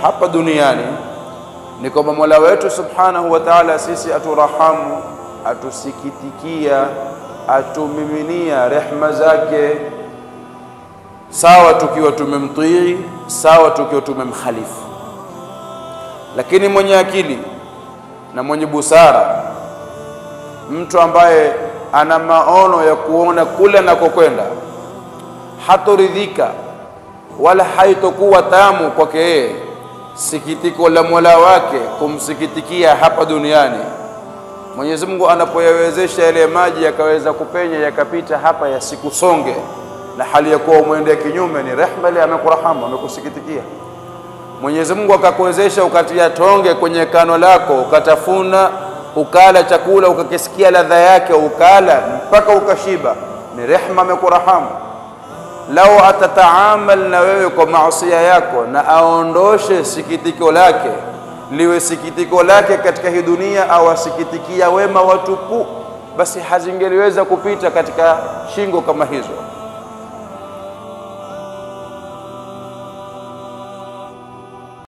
hapa duniani ni kwamba Mola wetu subhanahu wa ta'ala sisi aturahamu, atusikitikia, atumiminia rehma zake, sawa tukiwa tumemtii, sawa tukiwa tumemkhalifu. Lakini mwenye akili na mwenye busara, mtu ambaye ana maono ya kuona kule anakokwenda, hatoridhika wala haitokuwa tamu kwake yeye sikitiko la Mola wake kumsikitikia hapa duniani. Mwenyezi Mungu anapoyawezesha yale maji yakaweza kupenya yakapita hapa yasikusonge, na hali ya kuwa umwendea kinyume, ni rehma ile, amekurahamu amekusikitikia. Mwenyezi Mungu akakuwezesha ukatia tonge kwenye kano lako ukatafuna ukala chakula ukakisikia ladha yake ukala mpaka ukashiba, ni rehma, amekurahamu lau atataamal na wewe kwa maasia yako na aondoshe sikitiko lake liwe sikitiko lake katika hii dunia, au asikitikia wema watupu, basi hazingeliweza kupita katika shingo kama hizo.